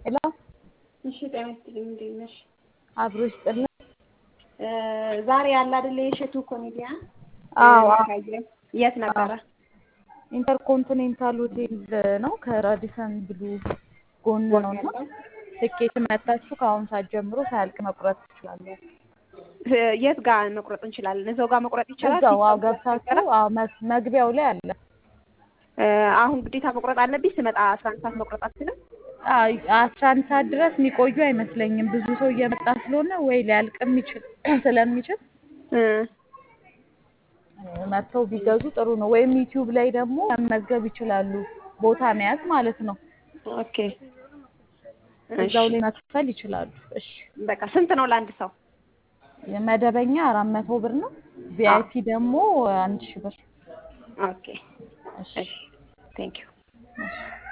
ሄሎ እሺ ጤና ይስጥልኝ። እንዴት ነሽ? አብሮ ይስጥልን። ዛሬ ያለ አይደለ የእሸቱ ኮሜዲያን አዎ ካየን የት ነበረ? ኢንተርኮንቲኔንታል ሆቴል ነው ከራዲሰን ብሉ ጎን ነው እና ትኬት መታችሁ ከአሁን ሰዓት ጀምሮ ሳያልቅ መቁረጥ ትችላላችሁ። የት ጋር መቁረጥ እንችላለን? እዛው ጋር መቁረጥ ይቻላል? እዛው አዎ ገብታችሁ አዎ መ- መግቢያው ላይ አለ። አሁን ግዴታ መቁረጥ አለብኝ? ስመጣ አስራ አንድ ሰዓት መቁረጥ አልችልም? አይ አስራ አንድ ሰዓት ድረስ የሚቆዩ አይመስለኝም። ብዙ ሰው እየመጣ ስለሆነ ወይ ሊያልቅም ይችል ስለሚችል እ መጥተው ቢገዙ ጥሩ ነው። ወይም ዩቲዩብ ላይ ደግሞ መመዝገብ ይችላሉ። ቦታ መያዝ ማለት ነው። ኦኬ እዛው ላይ መክፈል ይችላሉ። እሺ በቃ ስንት ነው ለአንድ ሰው? መደበኛ አራት መቶ ብር ነው። ቪአይፒ ደግሞ አንድ ሺህ ብር። ኦኬ እሺ እሺ ቴንክ ዩ እሺ